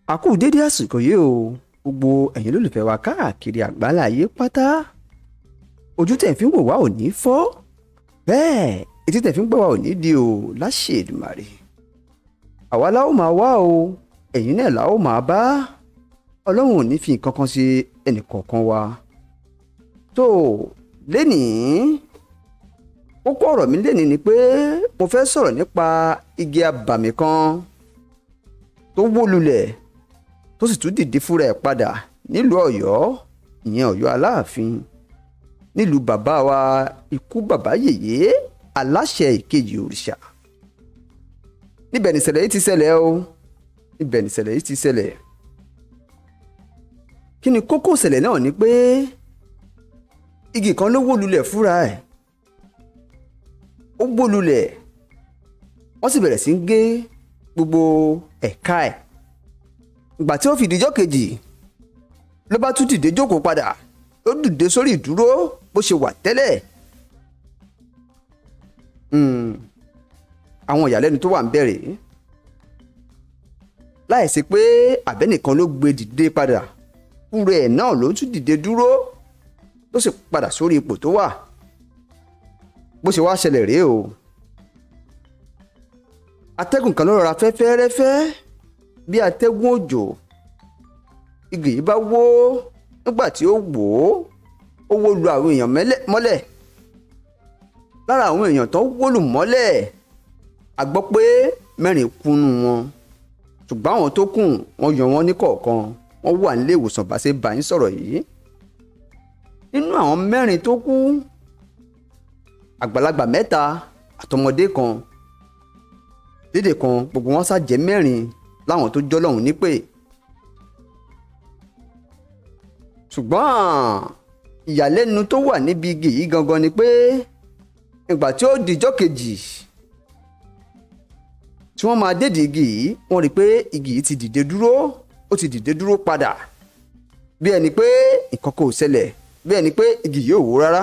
a kú dédé àsìkò yìí o gbogbo ẹ̀yin lólùfẹ́ wa káàkiri àgbálá ayé pátá ojú tẹ̀ fi ń wò wá ò ní fọ́ bẹ́ẹ̀ etí tẹ̀ fi ń gbọ́ wá ò ní di o láṣẹ Èdùmàrè àwa la ó máa wá o ẹ̀yin náà la ó máa bá ọlọ́run ò ní fi nǹkan kan ṣe ẹnìkọ̀ọ̀kan wa tó lénìí kókó ọ̀rọ̀ mi lénìí ni pé mo fẹ́ sọ̀rọ̀ nípa igi abàmì kan tó wó lulẹ̀ tó sì tún dìde fúnra ẹ̀ padà nílùú Ọ̀yọ́ ìyẹn Ọ̀yọ́ Aláàfin nílùú bàbá wa ikú bàbá yèyé aláṣẹ ìkejì òrìṣà níbẹ̀ nìṣẹ̀lẹ̀ yìí ti ṣẹlẹ̀ o níbẹ̀ nìṣẹ̀lẹ̀ yìí ti ṣẹlẹ̀ kí ni kókó ìṣẹ̀lẹ̀ náà ni pé igi kan ló wó lulẹ̀ fúnra ẹ̀ ó wó lulẹ̀ wọ́n sì bẹ̀rẹ̀ sí ń gé gbogbo ẹ̀ka ẹ̀ ìgbà tí ó fi ìdíjọ́ kejì ló bá tún dìde jókòó padà ó dìde sórí ìdúró bó ṣe wà tẹ́lẹ̀ àwọn ìyàlẹ́nu tó wà ń bẹ̀rẹ̀ láìsí pé àbẹ́nìkan ló gbé dìde padà fúnra ẹ̀ náà ló tún dìde dúró tó sì padà sórí ipò tó wà bó ṣe wá ṣẹlẹ̀ rèé o atẹ́gùn kan ló rọra fẹ́ fẹ́rẹ́fẹ́ bí atẹ́gùn òjò igi yìí bá wó nígbà tí ó wò ó ó wó lu àwọn èèyàn mọ́lẹ̀ lára àwọn èèyàn tó wó lù mọ́lẹ̀ a gbọ́ pé mẹ́rin kúnnú wọn ṣùgbọ́n àwọn tó kù wọ́n yọ wọ́n ní kọ̀ọ̀kan wọ́n wà nílé ìwòsàn bá ṣe bá yín sọ̀rọ̀ yìí nínú àwọn mẹ́rin tó kú àgbàlagbà mẹ́ta àtọmọdé kan dédé kan gbogbo wọn ṣàjẹ́ mẹ́rin láwọn tó jọ́ lọ́hùn nípè ṣùgbọ́n ìyàlẹ́nu tó wà níbi igi yìí gangan ni pé ìgbà tí ó dijọ́ kejì tí wọ́n máa dédìí igi yìí wọ́n rí i pé igi yìí ti dìde dúró ó ti dìde dúró padà bí ẹni pé nǹkan kò ṣẹlẹ̀ bí ẹni pé igi yìí ò wó rárá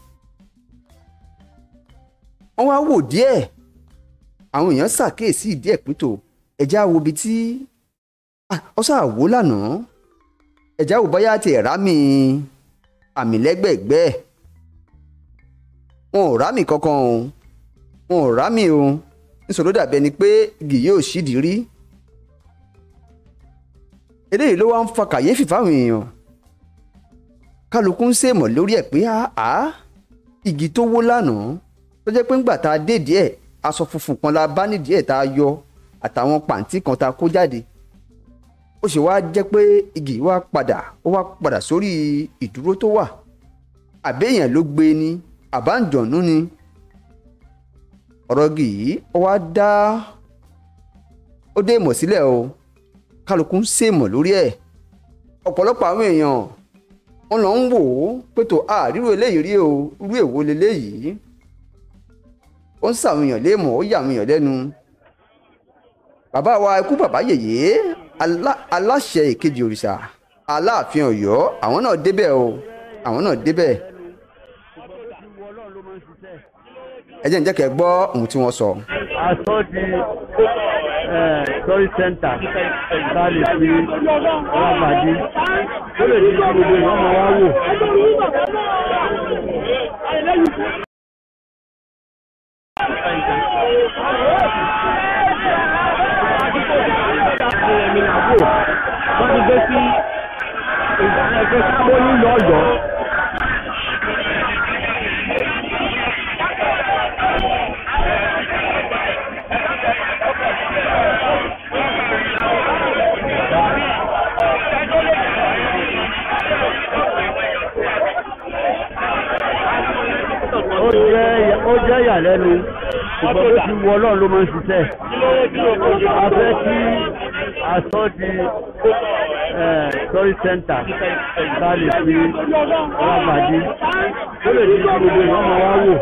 wọ́n wá wò díẹ̀ àwọn èèyàn ṣàkíyèsí ìdí ẹ̀ pító ẹ̀já wo ibi tí ọ ṣáà wó lánàá ẹ̀já wo bóyá ti ẹ̀rá mi àmì lẹ́gbẹ̀ẹ́gbẹ́ wọn ò rámì kankan o wọn ò rámì o níṣòro dàbí ẹni pé igi yóò ṣídìí rí eléyìí ló wá ń fa kàyéfì fáwọn èèyàn kálukú ń ṣèmọ̀ lórí ẹ̀ pé àá igi tó wó lánàá tó jẹ́ pé ńgbà tá a dé díẹ̀ aṣọ funfun kan la bá nídìí ẹ̀ tá a yọ àtàwọn pàǹtí kan tá a kó jáde ó sì wá jẹ́ pé igi wá padà ó wá padà sórí ìdúró tó wà àbẹ́yàn ló gbé ni àbáǹjọ̀nú ni ọ̀rọ̀ igi yìí ó wá dá ó dé ìmọ̀ sílẹ̀ o kálukú ń ṣèmọ̀ lórí ẹ̀ ọ̀pọ̀lọpọ̀ àwọn èèyàn wọn lọ ń wò ó pé tó àríwò eléyìí rí o irú èwo leléyìí ó ń sàwọn èèyàn léèmọ̀ ó yà àwọn èèyàn lẹ́nu bàbá wa ikú bàbá yèyé aláṣẹ ìkejì òrìṣà aláàfin Ọ̀yọ́ àwọn náà débẹ̀ o àwọn náà débẹ̀ ẹ jẹ́ ń jẹ́ kẹ́ gbọ́ ohun tí wọ́n sọ. aṣọ di torí sẹ́ńtà tá a lè fi rábàdí ó lè di gbogbo ìwọ́n máa wá wò. wọ́n ti gbé sí ìdáná ẹgbẹ́ sábó nílùú Ọ̀yọ́. ó jẹ́ ó jẹ́ ìyàlẹ́nu ṣùgbọ́n bó ti wù Ọlọ́run ló máa ń ṣiṣẹ́ a fẹ́ kí aṣọ di torí sẹ́ńtà tá a lè fi rábàdí ó lè di gbogbo ìwọ́n máa wá wò.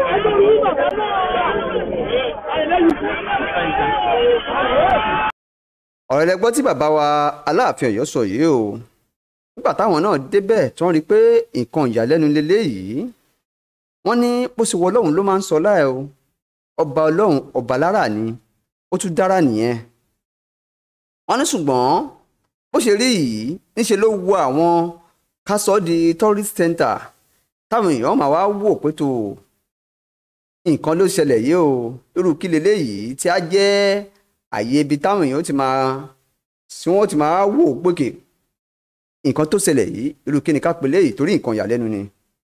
ọ̀rọ̀ ẹlẹgbọ́n tí bàbá wa aláàfin Ọ̀yọ́ sọ yìí o nígbà táwọn náà débẹ̀ tí wọ́n rí i pé nǹkan ìyàlẹ́nu lélẹ́yìí wọ́n ní bó ṣe wọ ọlọ́run ló máa ń sọ láì o ọba ọlọ́run ọba lára ni ó tún dára nìyẹn wọ́n ní ṣùgbọ́n bó ṣe rí yìí níṣe ló wo àwọn ká sọ di tourist center táwọn èèyàn máa wá wò pé tó nǹkan ló ṣẹlẹ̀ yìí o irú kí leléyìí tí a jẹ́ àyè ibi táwọn èèyàn ti máa tí wọ́n ti máa wò gbòkè nǹkan tó ṣẹlẹ̀ yìí irú kí ni ká pè léyìí torí nǹkan ìyàlẹ́nu ni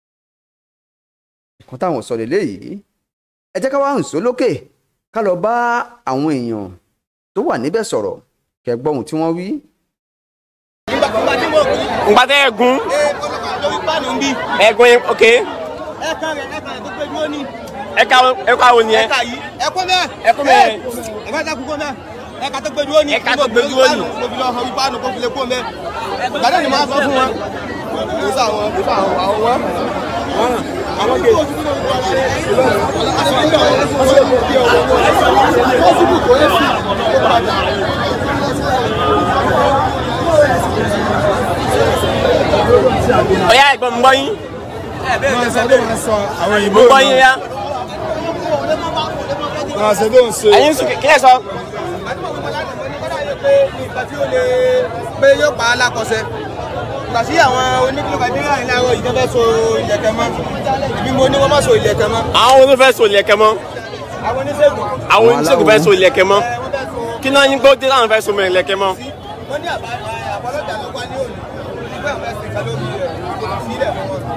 nǹkan táwọn sọ leléyìí ẹ jẹ́ ká wá hàn só lókè ká lọ bá àwọn èèyàn tó wà níbẹ̀ sọ̀rọ̀ kẹ́gbọ́n ohun tí wọ́n wí. ngbà tẹ ẹgún ẹgún yẹn ok ẹ̀ka rẹ̀ ẹ̀ka rẹ̀ tó gbé dúró ní. ẹka ẹka wo ni ẹ ẹ̀ka yìí ẹ̀kọ́ mẹ́. Ẹkún mẹ́. ẹ̀ka tó kúkọ́ mẹ́. ẹ̀ka tó gbé dúró ní. Ẹ̀ka tó gbé dúró ní. mo fi lọ hàn wípé àná kó fi lè kó mẹ́. gbàdé ni màá sọ fún wọn. kò sá àwọn kò sá àwọn àwọn wọn. àwọn kè. ọyá ẹ̀gbọ́n mi gbọ́ yín máa sọ tó máa sọ àwọn mo òyìnbó gbọ́ yín ya máa sọ tó ń ṣe. ẹ̀yin sùn kí ẹ sọ nǹkan tí ó lè pé yóò pa á lákọsẹ̀ gbà sí àwọn oníkìlọ̀ bàbí rà ní àwọn ìjọba fẹ́ so ìlẹ̀kẹ̀ mọ́ ìbí mo ní wọ́n má so ìlẹ̀kẹ̀ mọ́ àwọn onífẹ́ so ilẹ̀kẹ̀ mọ́ àwọn oníṣègùn àwọn oníṣègùn fẹ́ so ilẹ̀kẹ̀ mọ́ kí náà yín gbọ́ dé láwọn fẹ́ so mọ́ ilẹ̀kẹ̀ mọ́ wọ́n ní àbá àbọ̀lọ́jà ló wá ní òní nígbà wọn fẹ́ fi kan lórí rẹ̀ sílẹ̀ fún wọn.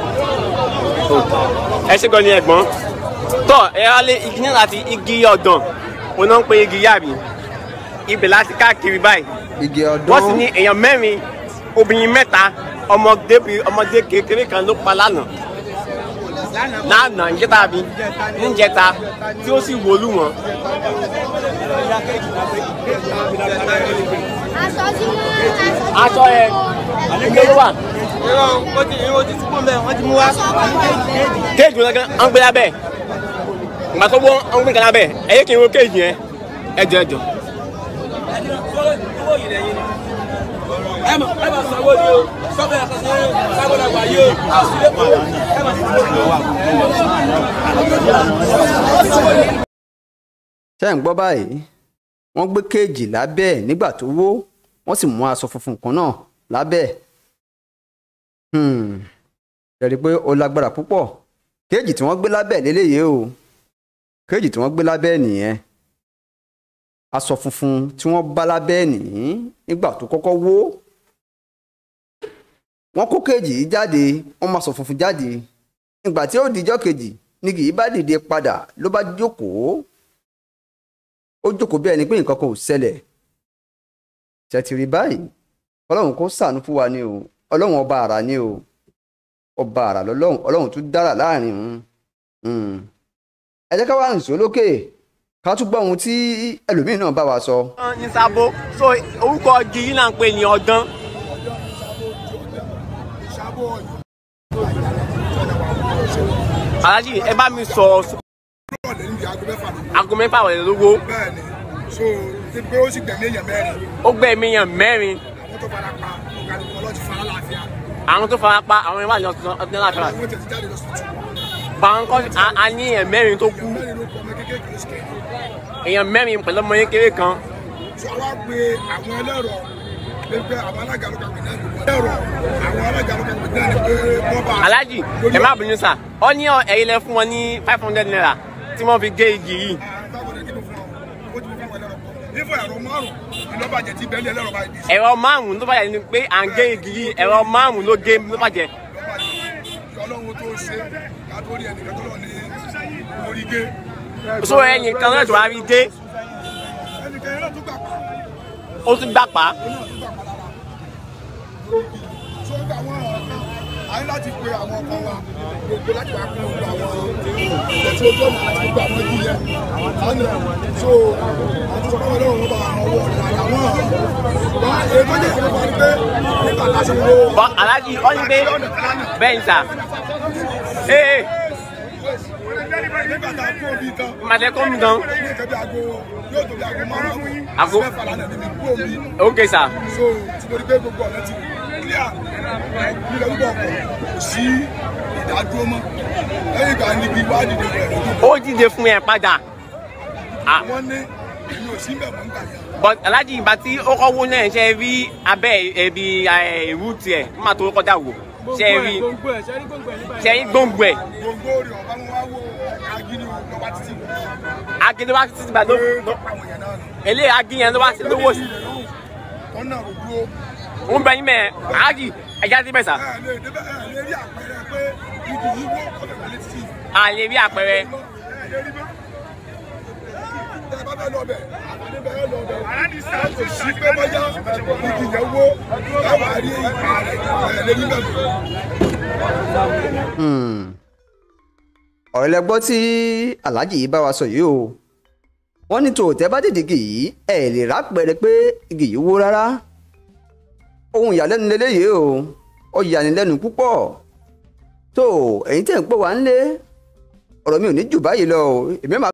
ẹ ṣe gan ni ẹ̀gbọ́n tọ́ ẹ wá lé igi náà láti igi ọ̀dàn òun náà ń pe igi yàbí ibẹ̀ láti káàkiri báyìí igi ọdún wọ́n sì ní èèyàn mẹ́rin obìnrin mẹ́ta ọmọdé ọmọdé kékeré kan ló pa lánàá lánàá ìjẹta àbí níjẹta tí ó sì wọlú wọn. aṣọ tí wọ́n aṣọ ẹ ìgbé ló wà irọ́ wọ́n ti irọ́ ti túbọ̀ mẹ́ wọ́n ti mú wá. kéèjì wọn gan an gbé lábẹ́ ìgbà tó wọ́n an gbé kan lábẹ́ ẹ yé kí n wo kéèjì yẹn ẹ jọ ẹ jọ. ẹ mọ̀ ẹ mọ̀ sanwó ni o sọ́fẹ̀ yàtọ̀ sí sábọ̀ làgbà yìí o àṣìlẹ̀ kọ́ ẹ mọ̀ ṣe ń gbọ́ báyìí wọ́n gbé kéèjì lábẹ́ ẹ̀ nígbà tó wó wọ́n sì mú aṣọ funfun kan náà lábẹ́ ẹ̀ Hmm. ẹ rí i pé ó lágbára púpọ̀ kéèjì tí wọ́n gbé lábẹ́ ẹ̀ lélẹ́yìí o kéèjì tí wọ́n gbé lábẹ́ ẹ̀ nìyẹn aṣọ funfun tí wọ́n bá lábẹ́ ẹ̀ nìyí nígbà tó kọ́kọ́ wó wọ́n kó kéèjì yìí jáde wọ́n máa sọ funfun jáde ìgbà tí ó dijọ́ kejì ní kì í bá dìde padà ló bá jókòó ó jókòó bí ẹni pé nǹkan kan ò ṣẹlẹ̀ ṣètìrí báyìí ọlọ́run kò ṣàánú fún wa ni o ọlọ́run ọba àrà ni o ọba àrà lọ́lọ́run ọlọ́run tún dára láàrin òun ẹ jẹ́ ká wá nìṣó lókè ká tún gbọ́ ohun tí ẹlòmíín náà bá wa sọ. ní sábó so orúkọ igi yìí náà ń pè ní ọdán. alájí ẹ bá mi sọ aago mẹ́fà wọlé lówó bẹ́ẹ̀ni so ti pé ó sì gbẹ̀mí èèyàn mẹ́rin ó gbẹ̀mí yàn mẹ́rin àwọn tó fara pa ọ̀gánigun ọlọ́ọ̀tì fara láàfíà àwọn tó fara pa àwọn ìwádìí ọ̀sán ọdún láfíà àwọn tẹ̀sí jáde lọ sí tù báńkọ́ a ní èèyàn mẹ́rin tó kú mẹ́rin ló kọ ọmọ kékeré kìí sikẹ́ èèyàn mẹ́rin pẹ̀lú ọmọ kékeré kan so àwa pe àwọn ẹlẹ́rọ pé pé àwọn alága ló kàwé náà ló wọ́n ẹlẹ́rọ àwọn alága ló kàwé náà ni pé wọ́n bá alájì ẹ má bínú sà ọ ní ẹ̀yin lẹ fún wọn ní five hundred naira tí wọ́n fi gé igi yìí ifo ẹ̀rọ márùn ìlọ́bàjẹ́ ti bẹ́ẹ̀lì ẹlẹ́rọ báyìí dì sí ẹ̀rọ márùn-ún ló bàjẹ́ ni pé à ń gé igi yìí ẹ̀rọ márùn-ún ló gé ló bàjẹ́ ọlọ́run tó ṣe kátó rí ẹnìkan tó lọ ní orí gé so ẹ̀yìn kan náà tó wá rí gé ẹnìkan yẹn náà tó gbà pa ó tún gbà pa so gba àwọn ọ̀rọ̀ kan àyè láti pe àwọn ọkọ wa gbogbo láti wá kún gbogbo àwọn ẹtí ojú ọ̀nà àti gbogbo àwọn ẹbí yẹn lánàá so àti sọ fún ọlọ́run wọn bá àwọn ọwọ́ ọ̀dà àwọn wọn èyí tó yẹ kí wọ́n rí pé nígbà láti wo bọ́ alájì ọ ní pé bẹ́ẹ̀ ni sà ee nígbà tá a kú omi tán màtẹ́ kọ́ mi gan ní ìkẹ́ bí aago yóò tó bí aago márùn-ún Aago- mẹ́fà lánàá níbi kú omi ok sà so tí mo rí pé gbogbo ọ̀nà ti clear nílẹ̀ gbogbo ọkọ̀ kò sí ìdádúró mọ́ lẹ́yìn ìgbà níbi ìwádìí rẹ̀ lójú ó dìde fún ẹ padà Ah, wọ́n ní èmi ò sí bẹ̀ mọ́ nígbà yẹn. but alájí ìgbà tí ó kọ́ wó náà ṣe rí abẹ́ ẹbí ìrú tiẹ̀ nígbà tó kọjá wò ṣe rí ṣe rí gbòǹgbò ẹ̀ gbogbo rẹ̀ ọba wọn wá wo agídí lọ́ba títì agídí wá títí gbà ló pé lọ́pọ̀ àwọn èèyàn náà nù. eléyìí agíyẹn ló wá sí lówó sí wọ́n náà rò dúró ń bẹ yín mẹ́ alájí ẹja ti bẹ̀ sà ẹ lè débẹ̀ ẹ lè rí àpẹẹrẹ pé igi yìí wó ọ̀dọ̀ wọlé títì a lè rí àpẹẹrẹ ẹ lè rí bẹ́ẹ̀. tẹ ẹ bá fẹ́ lọ bẹ̀ àní bẹ́ẹ̀ lọ bẹ̀ ẹ kò sí pé bọ́jà igi yẹn wó ẹ wà á rí ìgbà rẹ̀ ẹ lè rí bẹ́ẹ̀. ọ̀rọ̀ lẹ gbọ́ tí aláàjì yìí bá wa sọ yìí o wọ́n ní tòótẹ́ bá dìde igi yìí ẹ̀ lè rápẹ̀rẹ̀ pé igi yìí wó rárá ohun ìyàlẹ́nu lélẹ́yìí o ó yanilẹ́nu púpọ̀ tó ẹ̀yin tẹ̀ ń pè wá ń lé ọ̀rọ̀ mi ò ní jù báyìí lọ o èmi máa.